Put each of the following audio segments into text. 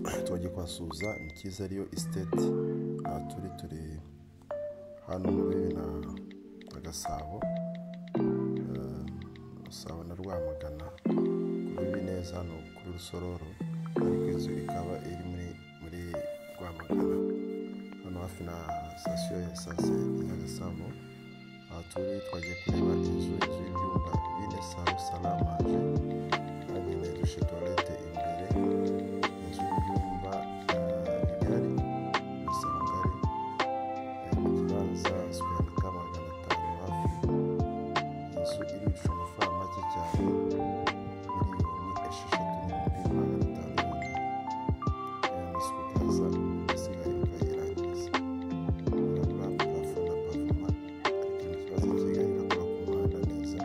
abaturage kwa Suza ni cyiza ariyo isiteti aha turi turi hano muri na na Gasabo eh, Gasabo na Rwamagana kuri Bineza hano kuri Rusororo ariko inzu ikaba iri muri muri Rwamagana hano hafi na sitasiyo ya esanse ya Gasabo aha turi twagiye kureba inzu inzu y'ibyumba bine salo salamanje hagenda dushe tuwarete imbere inzu y'ibyumba eh, bigari gusa ngari ikibanza sikweri ka magana atanu hafi inzu irishwa amafaranga make cyane miliyoni esheshatu n'ibihumbi magana atanu yonyine aya masuku kaza asigaye ukayirangiza urabura parafo na pavoma ariko ikibazo kigali irakora ku muhanda neza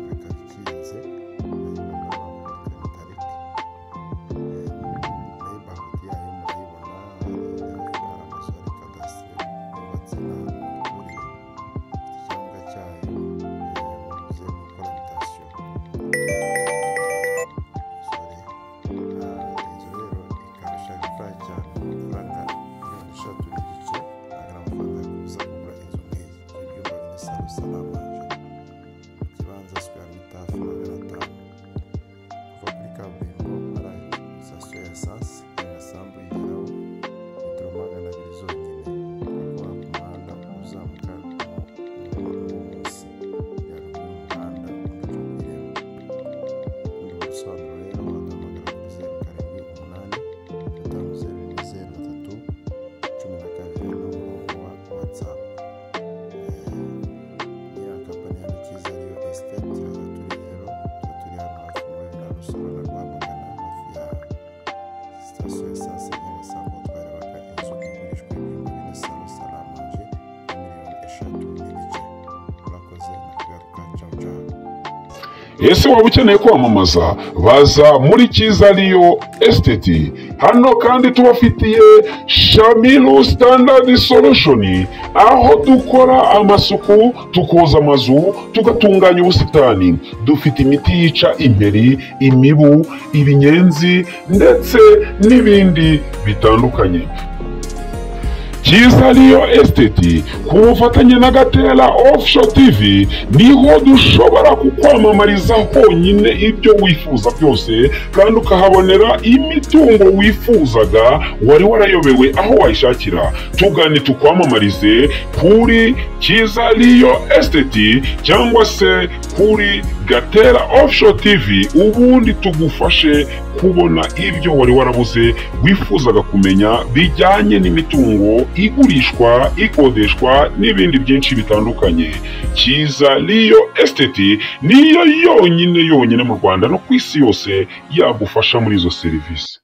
reka bikinze nayibona muri tariki neighborhood yayo murayibona hafi hari amazu ya kadasiteri yubatse n'ahantu haturiye ikibuga cyayo yavuze mu koratasiyo sorry inzu rero ikaba ishaka ifaranga cyane amafaranga mirongo eshatu n'igice agana amafaranga yo kuza kugura inzu nk'iyi ibyumba bine salo salamanje ikibanza sikwera mitafu magana atanu kuva kuri kaburimbo hari sitasiyo ya esanse agasambu yigeraho metero magana abiri zonyine kuko wa ku muhanda uzamuka munsi ya ruguru y'umuhanda ugaca ku irembo ubundi busobanuro rero waduhamagara kuri zeru karindwi umunani gatanu zeru rimwe zeru gatatu cumi na kabiri ni umurongo wa watsapu ya kampani ya Rukiza ariyo esiteti aho turi rero tuba turi hano hafi muri na Rusoro na Rwamagana hafi ya sitasiyo ya esanse ya Nyagasabo twarebaga inzu igurishwa ibyumba bine salo salamanje ya miliyoni eshatu n'igice murakoze nakagaruka cawu cawu ese waba ukeneye kwamamaza baza muri cyiza ariyo esiteti hano kandi tubafitiye shamiru standard solution aho dukora amasuku tukoza amazu tugatunganya ubusitani dufite imiti yica imperi imibu ibinyenzi ndetse n'ibindi bitandukanye cyiza ariyo esiteti ku bufatanye na gatera ofusho tivi niho dushobora kukwamamariza honyine ibyo wifuza byose kandi ukahabonera imitungo wifuzaga wari warayobewe aho wayishakira tugane tukwamamarize kuri cyiza ariyo esiteti cyangwa se kuri gatera ofusho tivi ubundi tugufashe kubona ibyo wari warabuze wifuzaga kumenya bijyanye n'imitungo igurishwa ikodeshwa n'ibindi byinshi bitandukanye cyiza riyo esiteti niyo yonyine yonyine mu rwanda no ku isi yose yagufasha muri izo serivisi